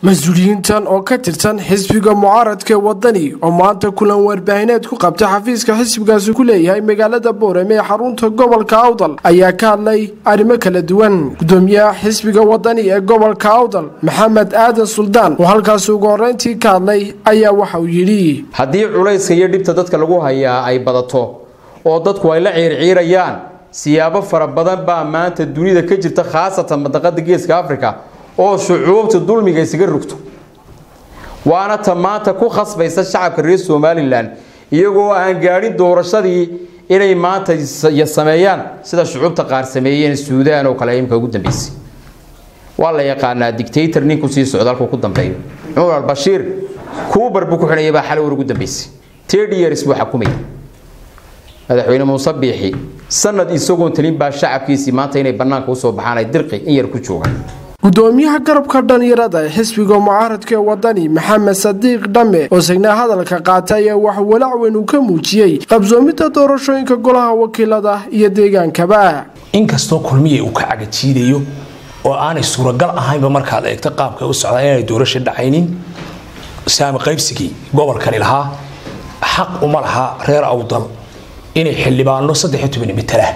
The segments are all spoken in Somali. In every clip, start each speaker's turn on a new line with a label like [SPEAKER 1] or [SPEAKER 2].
[SPEAKER 1] mas-uuliyiintan oo ka tirsan xisbiga mucaaradka wadani oo maanta kulan warbaahineed ku qabtay xafiiska xisbigaasi ku leeyahay magaalada boorame ee xarunta gobolka awdal ayaa ka hadlay arrimo kala duwan gudoomiyaha xisbiga wadani ee gobolka awdal maxamed aadan suldaan oo halkaasi ugu horeyntii ka hadlay ayaa waxa uu yidhi
[SPEAKER 2] haddii culayska iyo dhibta dadka lagu hayaa ay badato oo dadku ay la ciirciirayaan siyaabo fara badan baa maanta dunida ka jirta khaasatan madaqada geeska africa oo shucuubta dulmiga isaga rogto waana ta maanta ku khasbaysa shacabka reer somalilan iyagoo aan gaadhin doorashadii inay maanta sameeyaan sida shucuubta qaar sameeyeen suudaan oo kale imika ugu dambeysay waa la yaqaanaa dictator ninku sii socda halkuu ku dambeeyo cumar albashiir kuubar buu ku xidhayay baa xalay war ugu dambeysay thirty years buu xakumayay madaxweyne muuse biixi sanad isagoon talin baa shacabkiisii maanta inay bannaanka usoo baxaan ay dirqi in yar ku joogaan
[SPEAKER 1] gudoomiyaha garabka dhalinyarada ee xisbiga mucaaradka ee wadani maxamed sadiiq dhamme oo sagnaa hadalka qaatay ayaa wax walaac weyn uu ka muujiyey qabsoomidda doorashooyinka golaha wakiilada iyo deegaankaba
[SPEAKER 3] inkastoo kulmiya uu ka cagajiidayo oo aanay suuragal ahaynba markaad eegto qaabka u socdaa inaanay doorasho dhacaynin saami qaybsigii gobolkani lahaa xaq uma laha reer awdal inay xildhibaano saddex toban matala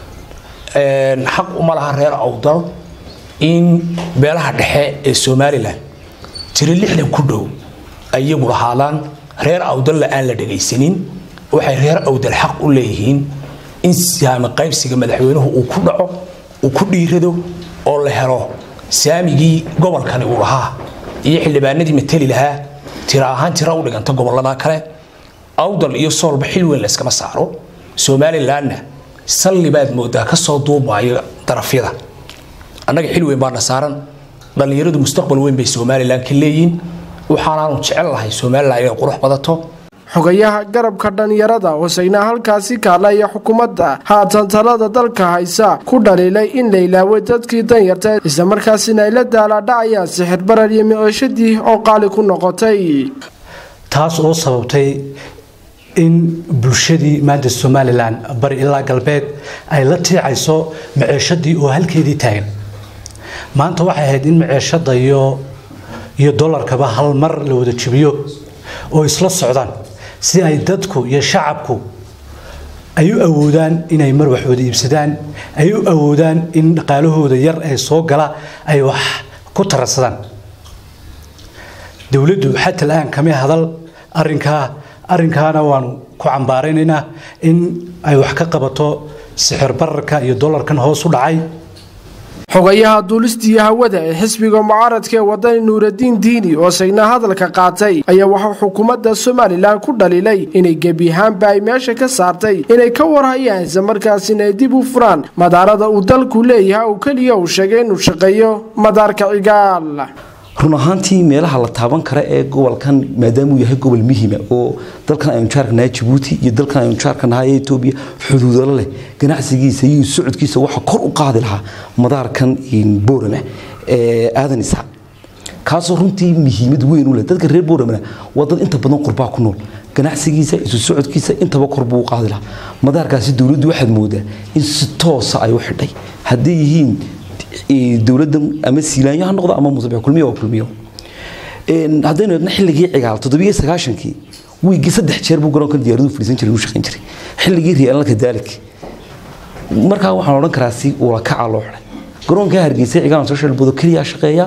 [SPEAKER 3] xaq uma laha reer awdal in beelaha dhexe ee somalilan jira lixdan ku dhow ayagu lahaadaan reer awdalla aan la dhagaysanin waxay reer awdal xaq u leeyihiin in saami qaybsiga madaxweynuhu uu ku dhaco uu ku dhiirado oo la helo saamigii gobolkani uu lahaa iyo xildhibaanadii matali lahaa tira ahaan tira u dhiganta gobolada kale awdal iyo soolba xil weyn layskama saaro somalilanna salli baad moodaa kasoo duubaayo darafyada annaga xil weyn baana saaran dhallinyaradu mustaqbal weyn bay somalilan ka leeyihiin waxaanaanu jecel lahay somalilan inay qurux badato
[SPEAKER 1] xogayaha garabka dhalinyarada oo sagnaa halkaasi kaalaya xukuumadda haatan talada dalka haysa ku dhaliilay in la ilaaway dadkii danyarta islamarkaasina ay la daalaadhacayaan sixir barar iyo micishadii oo qaali ku noqotay
[SPEAKER 4] taas oo sababtay in bulshadii maanta somalilan bari ilaa galbeed ay la tiicayso maceeshadii oo halkeedii taagan maanta waxay ahayd in maceeshada iyo iyo dolarkaba hal mar la wada jibiyo oo isla socdaan si ay dadku iyo shacabku ay u awoodaan inay mar wax wada iibsadaan ay u awoodaan in dhaqaalahooda yar ee soo gala ay wax ku tararsadaan dowladdu xataa la-aan kama hadal arinkaa arrinkaana waanu ku cambaaraynaynaa in ay wax ka qabato sixir bararka iyo dolarkan hoos u dhacay
[SPEAKER 1] xogayaha duulistiiyo hawada ee xisbiga mucaaradka ee wadani nuuradiin diini oo sagnaa hadalka qaatay ayaa waxaa xukuumadda somalilan ku dhaliilay inay gebi ahaanba ay meesha ka saartay inay ka warhayaan islamarkaasina ay dib u furaan madaarada uu dalku leeyahay oo keliya uu sheegay inuu shaqeeyo madaarka cigaal
[SPEAKER 5] run ahaantii meelaha la taaban kara ee gobolkan maadaamuu yahay gobol muhiima oo dalkan aynu jaarkanahay jabuuti iyo dalkan aynu jaarkanahay ee etoobiya xuduudalo leh ganacsigiisa iyo socodkiisa waxa kor u qaadi lahaa madaarkan boorama ee aadan isxaaq kaasoo runtii muhiimad weyn u leh dadka reer booramana waa dad inta badan qurbaa ku nool ganacsigiisa isu socodkiisa intaba kor buu u qaadi lahaa madaarkaasi dowladdu waxaad moodaa in si toosa ay u xidhay hadday yihiin dowladan ama siilaanyo ha noqdo ama musabex kulmiyo waa kulmiyo haddaynu eegno xilligii cigaal toddobiyo sagaashankii wiigii saddex jeer buu garoonkan diyaaradu fadhiisan jiray uu shaqayn jiray xilligii riyaalalka daalik markaa waxaan odhan karaa si ula kaca loo xidhay garoonka hargeysa cigaal social bodo keliya shaqeeya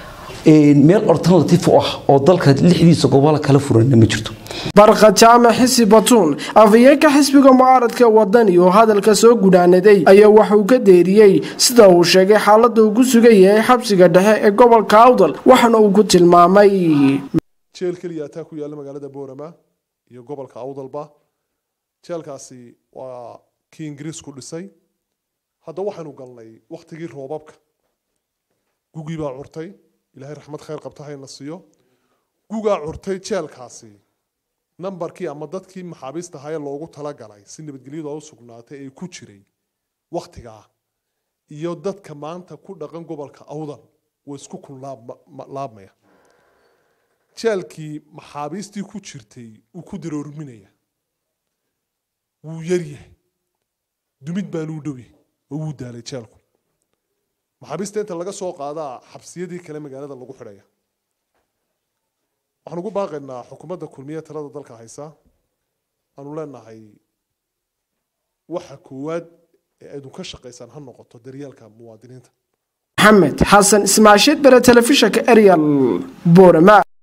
[SPEAKER 5] meel alternative u ah oo dalka lixdiisa gobolo kala furanna ma jirto
[SPEAKER 1] barqa jaamac xisi batuun afayeenka xisbiga mucaaradka wadani oo hadalka soo gudhaanaday ayaa waxauu ka deeriyey sida uu sheegay xaalada uu ku sugan yahay xabsiga dhexe ee gobolka awdal waxaana uu ku tilmaamay
[SPEAKER 6] jeel keliya ataa ku yaalla magaalada boorama iyo gobolka awdalba jeelkaasi waa kii ingiriisku dhisay hadda waxaanu galnay wakhtigii roobabka gugii baa curtay ilaahay raxmad khayr qabta hayna siiyo gugaa curtay jeelkaasi nambarkii ama dadkii maxaabiista ahaayee loogu talagalay si nabadgelyadu u sugnaatay ee ku jiray wakhtigaa iyo dadka maanta ku dhaqan gobolka awdal way isku kunlaabmaya jeelkii maxaabiistii ku jirtay uu ku daroorminaya wuu yaryahay dumid baanuu dhowyahay oo wuu daalay jeelku maxaabiista inta laga soo qaadaa xabsiyadii kale magaalada lagu xidhaya waxaan ugu baaqaynaa xukuumadda kulmiye talada dalka haysa aanu leenahay waxa koowaad ee aydun ka shaqaysaan ha noqoto daryeelka muwaadiniinta
[SPEAKER 1] maxamed xasan ismaashiid bere telefishinka eryal boorama